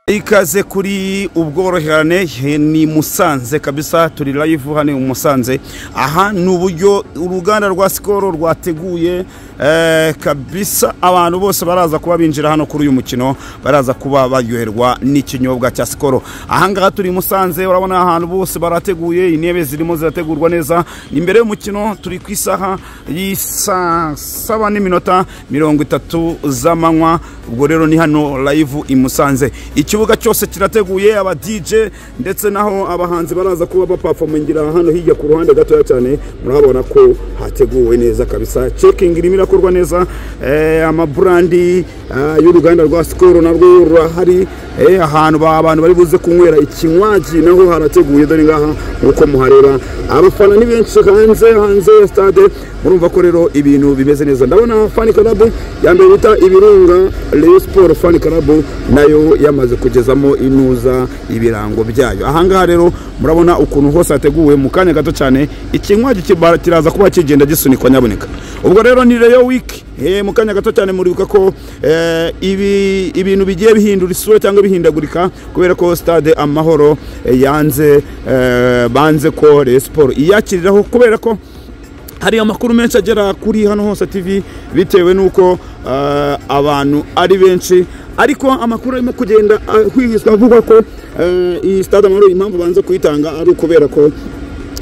ikaze kuri ubworoherane he- ni musanze kabisa turi live hano mu musanze aha ni uburyo uruganda rwa sikoro rwateguye eh, kabisa abantu bose baraza kuba binjira hano kuri uyu mukino baraza kuba baryoherwa n'ikinyobwa cya sikoro ahangaha turi i musanze urabona ahantu bose barateguye intebe zirimo zirategurwa neza imbere y'umukino turi ku isaha y'isaa saba n'iminota mirongo itatu z'amanywa ubwo rero ni hano live i musanze ikibuga cyose kirateguye aba DJ ndetse naho abahanzi baraza kuba bapafomingira hano hirya ku ruhande gatoya cyane murahabona ko hateguwe neza kabisa cekingi irimo irakorwa neza eh, amaburandi ah, y'uruganda rwa sikoro narwo rurahari eh, ahantu ba- abantu bari buze kunywera ikinywaji naho harateguye dore ngaha nk'uko muhareba abafana ni benshi hanze hanze ya stade murumva ko rero ibintu bimeze neza ndabona fani karabu ya mbere bita ibirunga Rayon Sport fani karabu nayo yamaze kugezamo inuza ibirango byayo ahangaha rero murabona ukuntu hose hateguwe mu kanya gato cyane ikinywaji kibara- kiraza kuba kigenda gisunikwa nyaboneka ubwo rero ni Rayon Week Eh, mu kanya gato cyane muribuka ko eh, ibi- ibintu bigiye bihindura isura cyangwa bihindagurika kubera ko stade amahoro eh, yanze eh, banze ko Rayon Sport iyakiriraho kubera ko hari amakuru menshi agera kuri hano hose tv bitewe n'uko eh, abantu ari benshi ariko amakuru arimo kugenda ahwihizwa avuga ko eh, iyi stade amahoro impamvu banze kuyitanga ari ukubera ko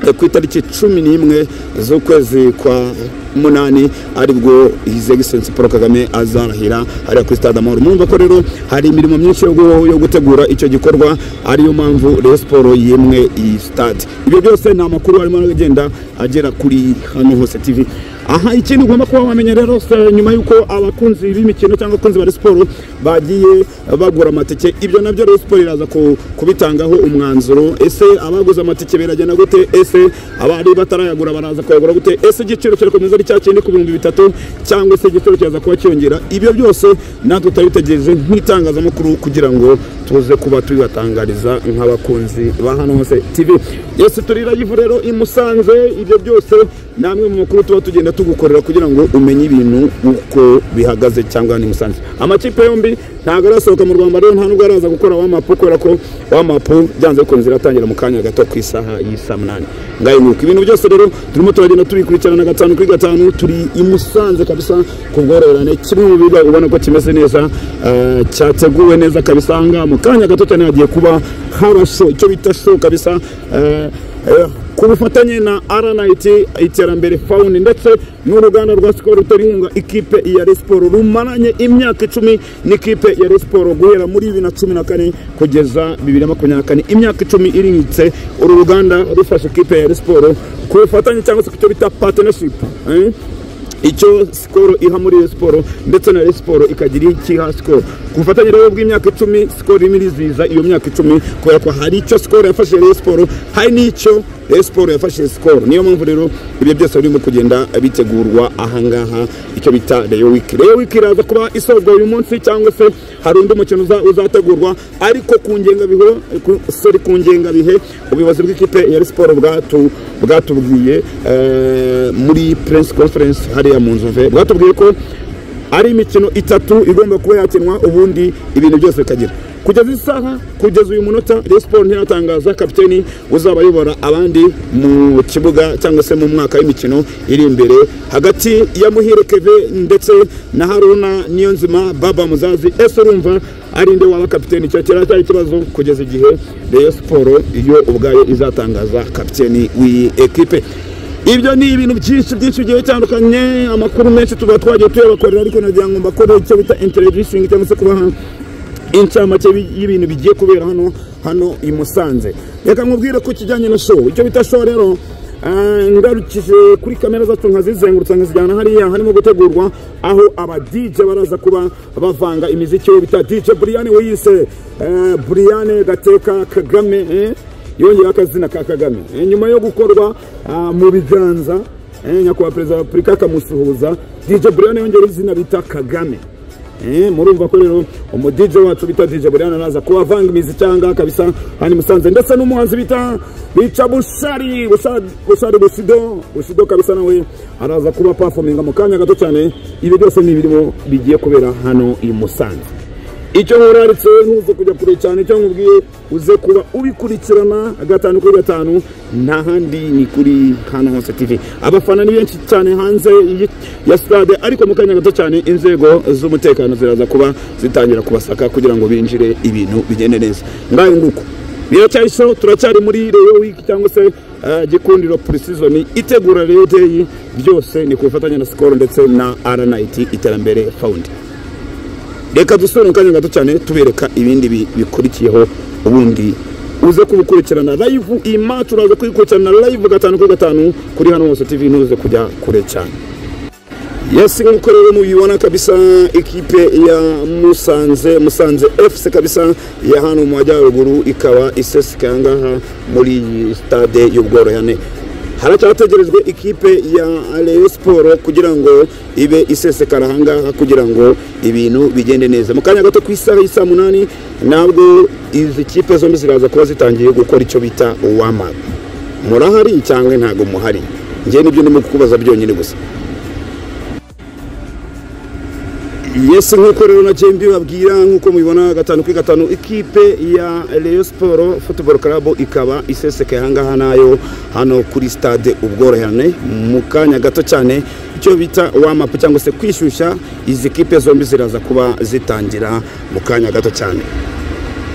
eh, ku itariki cumi n'imwe z'ukwezi kwa munani aribwo his excellency paul kagame azarahira hariya kuri stade amahoro murumva ko rero hari imirimo myinshi yo gu- yo gutegura icyo gikorwa ariyo mpamvu rayon siporo yemwe iyi stade ibyo byose ni amakuru arimo aragenda agera kuri hano hose tv aha ikindi ugomba kuba wamenya rero se, nyuma y'uko abakunzi b'imikino cyangwa abakunzi ba Rayon siporo bagiye bagura amatike ibyo nabyo Rayon siporo iraza ku- kubitangaho umwanzuro ese abaguze amatike biragenda gute ese abari batarayagura baraza kuyagura gute ese igiciro kirakomeza ari cya kindi ku bihumbi bitatu cyangwa se igiciro kiraza kuba cyiyongera ibyo byose natwe turabitegereje nk'itangazamakuru kugira ngo tuze kuba tubibatangariza nk'abakunzi ba hano hose tv yose turi rayivu rero i musanze ibyo byose ni amwe mu makuru tuba tugenda tugukorera kugira ngo umenye ibintu uko bihagaze cyangwa ni musanze amakipe yombi ntabwo arasohoka mu rwanda rero nta nubwo araza gukora wamapu kubera ko wamapu byanze bikunze iratangira mu kanya gato ku isaha y'isa munani ngayo nuko ibintu byose rero turimo turagenda tubikurikirana gatanu kuri gatanu turi i musanze kabisa ku bworoherane kimwe mu biga ubona ko kimeze neza eh, cyateguwe neza kabisa aha ngaha mu kanya gato cyane hagiye kuba haba show icyo bita show kabisa eh, eh, ku bufatanye na RNIT iterambere fawundi ndetse n'uruganda rwa sikoro rutera inkunga ikipe ya Rayon siporo rumaranye imyaka icumi n'ikipe ya Rayon siporo guhera muri bibiri na cumi na kane kugeza bibiri na makumyabiri na kane imyaka icumi iriritse uru ruganda rufasha ikipe ya Rayon siporo ku bufatanye cyangwa se ku cyo bita partnership eh? icyo sikoro iha muri Rayon siporo ndetse na Rayon siporo ikagira ikiha sikoro ku bufatanye rero bw'imyaka icumi sikoro irimo irizihiza iyo myaka icumi kubera ko hari icyo sikoro yafashije Rayon siporo hari n'icyo Rayon siporo yafashije sikoro niyo mpamvu rero ibyo byose birimo kugenda bitegurwa ahangaha icyo bita Rayon wiki Rayon wiki iraza kuba isozwa uyu munsi cyangwa se hari undi mukino uza- uzategurwa ariko ku ngengabihe ku- sorry ku ngengabihe ubuyobozi bw'ikipe ya Rayon siporo bwatu- bwatubwiye eh, muri press conference hariya mu nzu mve bwatubwiye ko ari imikino itatu igomba kuba yakinwa ubundi ibintu byose bikagira kugeza isaha kugeza uyu munota Rayon Sport ntiratangaza kapiteni uzabayobora abandi mu kibuga cyangwa se mu mwaka w'imikino iri imbere hagati ya Muhire Kevin ndetse na Haruna Niyonzima Baba Muzazi ese urumva ari nde waba kapiteni icyo kiracyari ikibazo kugeza igihe Rayon Sport iyo ubwayo izatangaza kapiteni w'iyi ekipe ibyo ni ibintu byinshi byinshi bigiye bitandukanye amakuru menshi tuba twagiye tuyabakorera ariko nagira ngo mbakore icyo bita introducing cyangwa se kubaha inshamake y'ibintu bigiye kubera hano hano i Musanze reka nkubwire ko kijyanye na show icyo bita show rero eh, ngarukije kuri kamera zacu nkazizengurutsa nkazijyana hariya harimo gutegurwa aho aba DJ baraza kuba bavanga imiziki yo bita DJ Brian wiyise eh, Brian Gateka Kagame eh? yongera akazina ka kagame Eh, nyuma yo gukorwa ah, mu biganza eh, nyakubahwa perezida wa repubulika akamusuhuza dj brian yongera izina bita kagame Eh, murumva ko rero umu DJ wacu bita DJ Brian araza kuba avanga imizi cyanga kabisa hani musanze ndetse n'umuhanzi bita bica Bushari Bushari Bushari Busido Busido kabisa nawe araza kuba performinga mu kanya gato cyane ibi byose ni ibirimo bigiye kubera hano i Musanze icyo nkuraritse ntuze kujya kure cyane icyo nkubwiye uze kuba ubikurikirana gatanu kuri gatanu nta handi ni kuri hano hose tv abafana ni benshi cyane hanze ya sitade ariko mu kanya gato cyane inzego z'umutekano ziraza kuba zitangira kubasaka kugira ngo binjire ibintu bigende neza ngayo nguko biracyayisaho turacyari muri reyo wiki cyangwa se eh, gikundiro purisizoni itegura reyo deyi byose ni ku bufatanye na sikoro ndetse na rnit iterambere fawundi reka dusubire mu kanya gato cyane tubereka ibindi bi- bikurikiyeho ubundi uze kubikurikirana live iyi match uraza kuyikurikirana live gatanu kuri gatanu kuri hano hose tv ntuze kujya kure cyane yasi nk'uko rero mubibona kabisa ikipe ya musanze musanze fc kabisa ya hano mu majyaruguru ikaba isesekaye ngaha muri iyi stade y'ubworoherane haracyategerejwe ikipe ya Rayon siporo kugira ngo ibe isesekara ahangaha kugira ngo ibintu bigende neza mu kanya gato ku isaha y'i saa munani nabwo izi kipe zombi ziraza kuba zitangiye gukora icyo bita uwamara murahari cyangwa ntabwo muhari njye nibyo ndimo kukubaza byonyine gusa yesi nk'uko rero na jembi babwira nk'uko mubibona gatanu kuri gatanu ikipe ya Rayon siporo futuboro karabu ikaba isesekaye ahangaha nayo hano kuri stade ubworoherane mu kanya gato cyane icyo bita wamapu cyangwa se kwishyushya izi kipe zombi ziraza kuba zitangira mu kanya gato cyane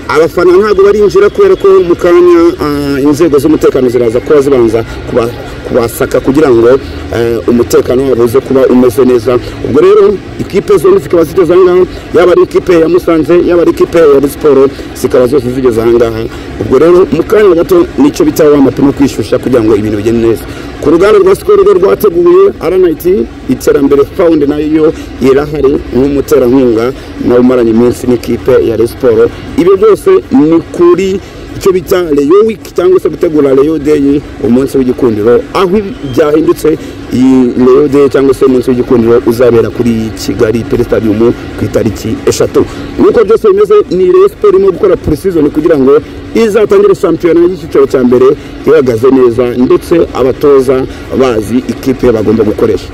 abafana ntabwo barinjira kubera ko mu kanya ah, inzego z'umutekano ziraza kuba zibanza kuba- kubasaka kugira ngo eh, umutekano wabo uze kuba umeze neza ubwo rero ikipe zombi zikaba zigeze ahangaha yaba ari ikipe ya musanze yaba ari ikipe ya Rayon siporo zikaba zose zigeze ahangaha ubwo rero mu kanya gato nicyo bita wa mapine kwishyushya kugira ngo ibintu bigende neza ku ruganda rwa sikoro rwo rwateguye rnit iterambere fawundi nayo irahari nk'umuterankunga nawe umaranye iminsi n'ikipe ya Rayon siporo ibyo byose ni kuri icyo bita reyo wiki cyangwa se gutegura reyo deyi umunsi w'igikundiro aho byahindutse iyi reyo deyi cyangwa se umunsi w'igikundiro uzabera kuri kigali peresitadiumu ku itariki eshatu nk'uko byose bimeze ni reyo siporo irimo gukora purisizoni kugira ngo izatangire shampiyona y'icyiciro cya mbere ihagaze neza ndetse abatoza bazi ikipe bagomba gukoresha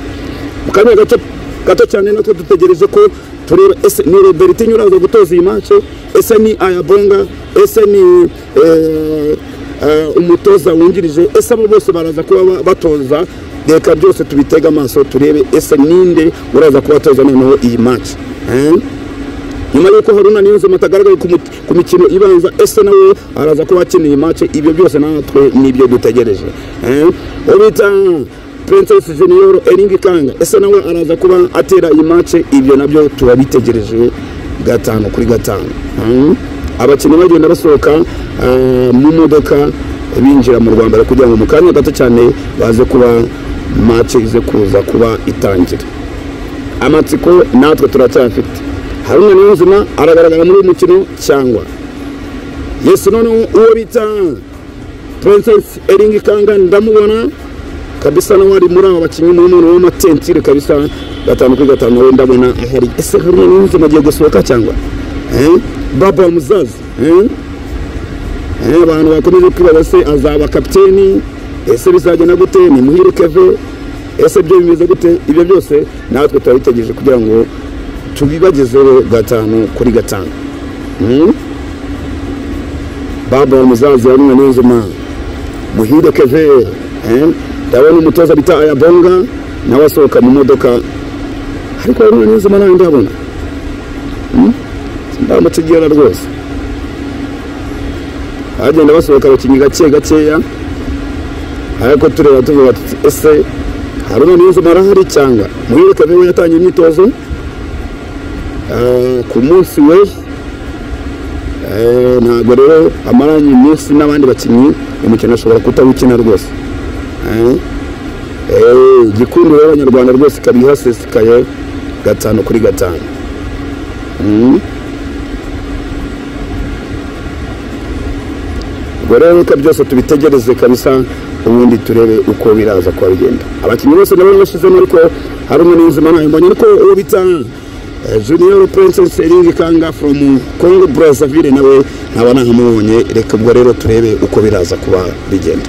mu kanya gato gato cyane natwe dutegereje ko tureba ese ni roberti nyirazo gutoza iyi mace ese ni ayabonga ese ni eh, eh, umutoza wungirije ese abo bose baraza kuba ba- batoza reka byose tubitege amaso turebe ese ninde uraza kubatoza noneho iyi mace nyuma y'uko haruna niyonzima atagaragaye ku mu- ku mikino ibanza ese nawe araza kuba akeneye mace ibyo byose natwe nibyo dutegereje Eh, uwo bita princess junior eringi kanga ese nawe araza kuba atera iyi mace ibyo nabyo turabitegereje gatanu kuri gatanu Mm. abakinnyi bagenda basohoka eh, mu modoka binjira mu rwanda kugira ngo mu kanya gato cyane baze kuba mace ize kuza kuba itangira amatsiko natwe turacyafite haruna niyonzima aragaragara muri uyu mukino cyangwa yesu noneho uwo bita princess eringi kanga ndamubona kabisa nawe ari muri aba bakinnyi ni umuntu w'amatensire kabisa gatanu kuri gatanu nawe ndabona ahari ese haruna niyonzima agiye gusohoka cyangwa Eh? baba muzazi Eh? Eh, abantu bakomeje kwibaza se azaba kapiteni ese bizagenda gute ni muhire keve ese byo bimeze gute ibyo byose natwe turabitegereje kugira ngo tubibagezeho gatanu kuri gatanu Mm? baba muzazi wa rumwe n'inzuma muhire keve Eh? ndabona umutoza bita ayabonga nawe asohoka mu modoka ariko rumwe n'inzuma nawe ndabona ndamutegera rwose bagenda basohoka abakinnyi gake gakeya ariko tureba tuvuga tuti ese haruna niyonzima arahari cyangwa muhibuke niwe yatangiye imyitozo Eh, ku munsi we eh, ntabwo rero amaranye iminsi n'abandi bakinnyi umukino ashobora kutawukina rwose Eh, eh, igikundiro y'abanyarwanda rwose ikaba ihasesekaye gatanu kuri gatanu Mm. ubwo rero reka byose tubitegereze kabisa ubundi turebe uko biraza kuba bigenda abakinnyi bose ndabona bashyizemo ariko hari umwe n'ubuzima nawe mbonye ariko uwo bita eh, junior princess eringi kanga from congo brazzaville nawe nkaba ntahamubonye reka ubwo rero turebe uko biraza kuba bigenda